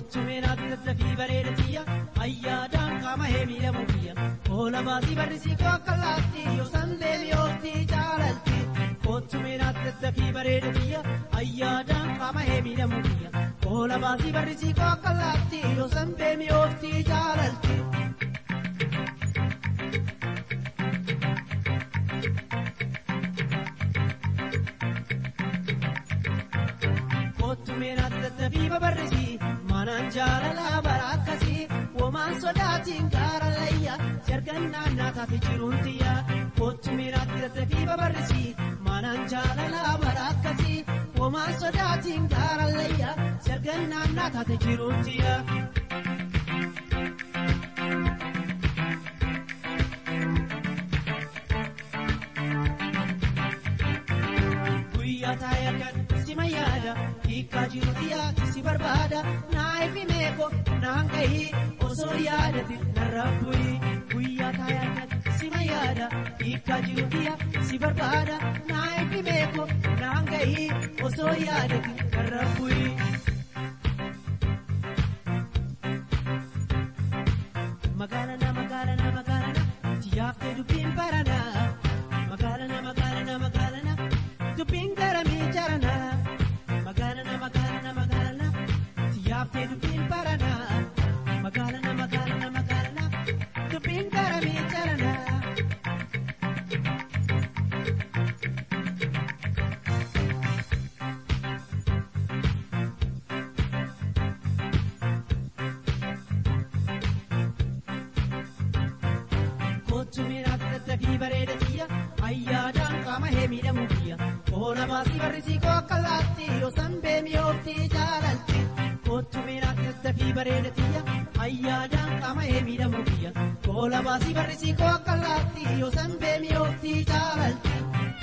Kottumeenaatti tattafii bareeda tiyya ayyaadaan qaama hee miidhamu biyya oola baasii barrisii koo akka laatti yoo sanbee mi'ooftii jaalalti Kottumeenaatti tattafii bareeda tiyya ayyaadaan qaama hee miidhamu biyya oola baasii barrisii koo akka laatti yoo sanbee mi'ooftii jaalalti. Kottumeenaatti tattafii babarrisii manaan jaalalaa bara akkasii womaan sodaatiin gaara layya jargannaan naataati jiruun tiyya Kottumeenaatti tattafii babarrisii manaan jaalalaa bara akkasii womaan sodaatiin gaara layya jargannaan naataati jiruun tiyya. Guyyaa taa'ee akkan si mayyaada hiikaa jiru xiyyaa si barbaada naa'ifi meeko naan gahii osoo yaadati narra bu'ii guyyaa taa'ee akkan si mayyaada hiikaa jiru xiyyaa si barbaada naa'ifi meeko naan gahii osoo yaadati narra bu'ii. Magaalana magaalana magaalana tiyaaftee dubbiin barana magaalana magaalana magaalana dubbiin garamii jarana magaalana magaalana magaalana tiyaaftee dubbiin barana magaalana magaalana magaalana dubbiin garamii jarana. Kottumeenaatti tattafii bareeda tiyya ayyaadaan qaama hee miidhamu biyya oola baasii barrisii koo akka laatti yoo sanbee mi'ooftii jaalalti Kottumeenaatti tattafii bareeda tiyya ayyaadaan qaama hee miidhamu biyya oola baasii barrisii koo akka laatti yoo sanbee mi'ooftii jaalalti.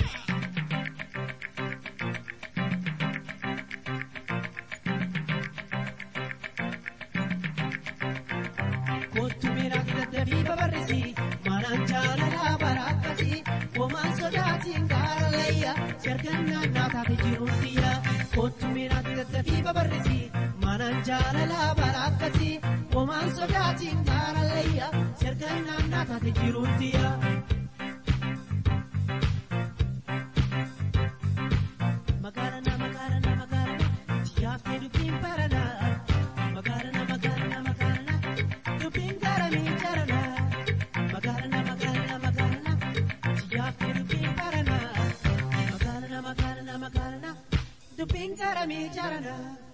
Kottumeenaatti tattafii babarrisii manaan jaalalaa bara akkasii womaan sodaatiin gaara layya jargannaan naataati jiruun tiyya Kottumeenaatti tattafii babarrisii manaan jaalalaa bara akkasii womaan sodaatiin gaara layya jargannaan naataati jiruun tiyya. Magaalana magaalana magaalana tiyaaftee dubbiin barana magaalana magaalana magaalana dubbiin garamii jarana magaalana magaalana magaalana tiyaaftee dubbiin barana magaalana magaalana magaalana dubbiin garamii jarana.